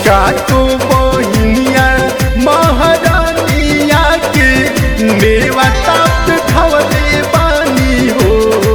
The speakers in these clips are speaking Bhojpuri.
काटो बहिनिया महारानिया के नेवता पे खवले बानी हो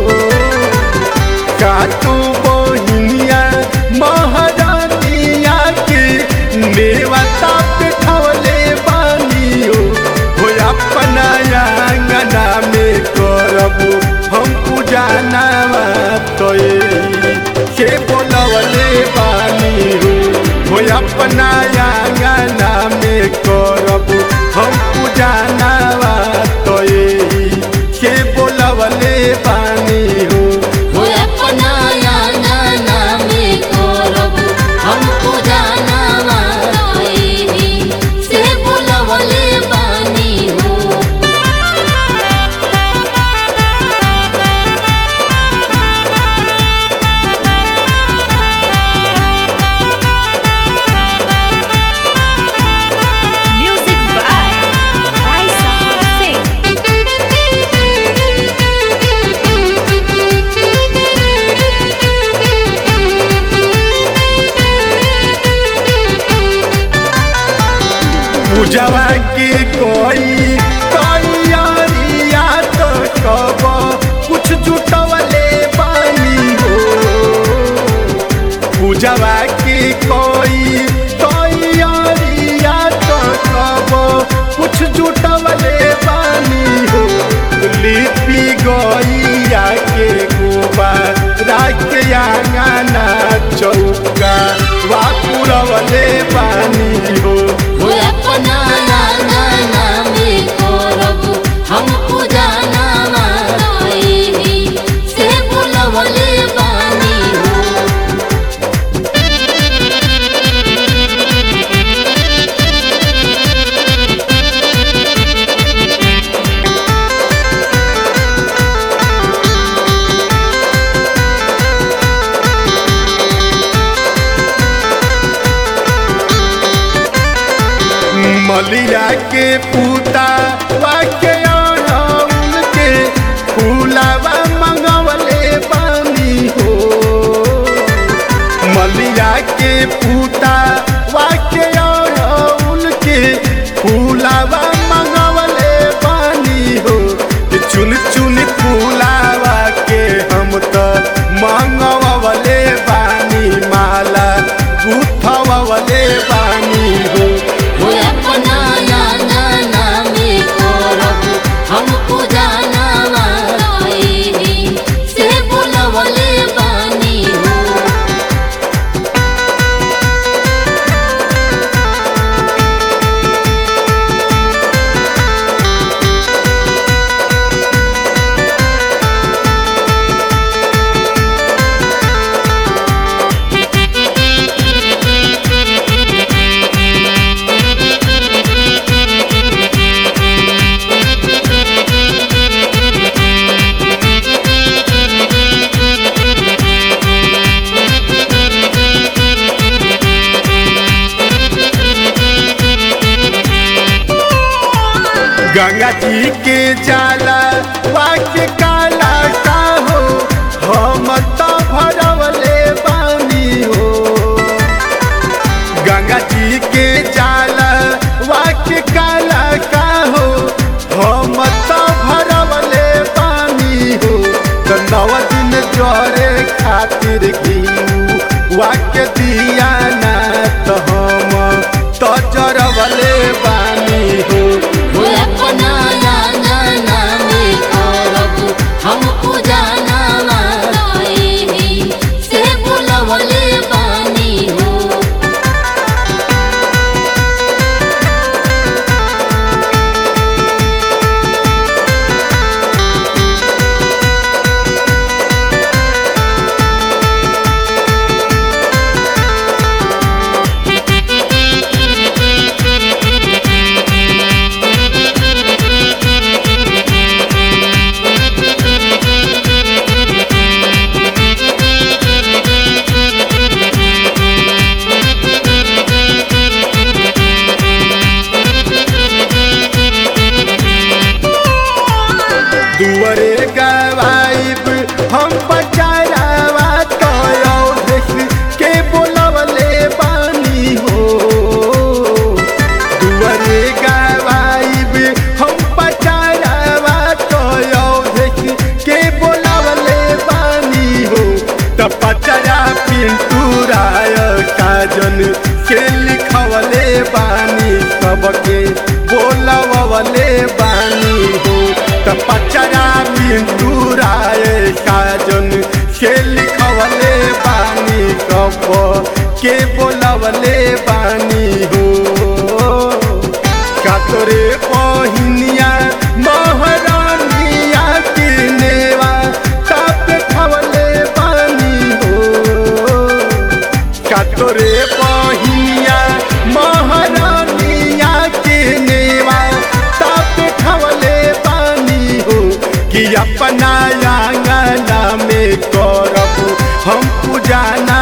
काटो बहिनिया महारानिया के नेवता पे खवले बानी हो हो अपना आंगना में करबो हम पूजा नामा तो के बोलवले बानी हो हो अपना आंगना में करबो हम पूजा नामा तो के बोलवले बानी हो हो अपना आंगना में करब हम पूजा नामा तोही से बुलवले बानी हो Music by Raisa Singh. पूजवा के कोई तैयारिया तो कब कुछ जुटवले बानी हो पूजवा के कोई तैयारिया तो कब कुछ जुटवले बानी हो लिपि गैया के गोबर राख आंगना चौका वा पुरवले बानी हो हो अपना आंगना में करब हम पूजा नामा तोही से बुलवले बानी हो मलिया के पूता वाके अड़हुल के फूलावा मंगवले बानी हो मलिया के पूता वाके अड़हुल के फूलावा मंगवले बानी हो चुन चुन फूलावा के हम तो मंगवले बानी माला गुथवले बानी हो हो अपना आंगना में करब हम पूजा नामा तोही से बुलवले बानी हो गंगा जी के जाला वाक्य काला का हो हम तो भरवले बानी हो गंगा जी के जाला वाक्य काला का हो हम तो भरवले बानी हो तो नव दिन जोरे खातिर घी वाक्य दिया ना तो हम तो जरवले बानी हो हो अपना आंगना में करब हम पूजा नामा तोही से बुलवले बानी हो बानी सबके बोलवले बानी हो त पचरा बिंदु राय काजन के लिखवले बानी कब के बोलवले बानी हो कातरे पहिनिया महारानिया के नेवा ताप खवले बानी हो कातरे पहिनिया महारानिया के नेवा ताप खवले बानी हो कि अपना आंगना में करब हम पूजाना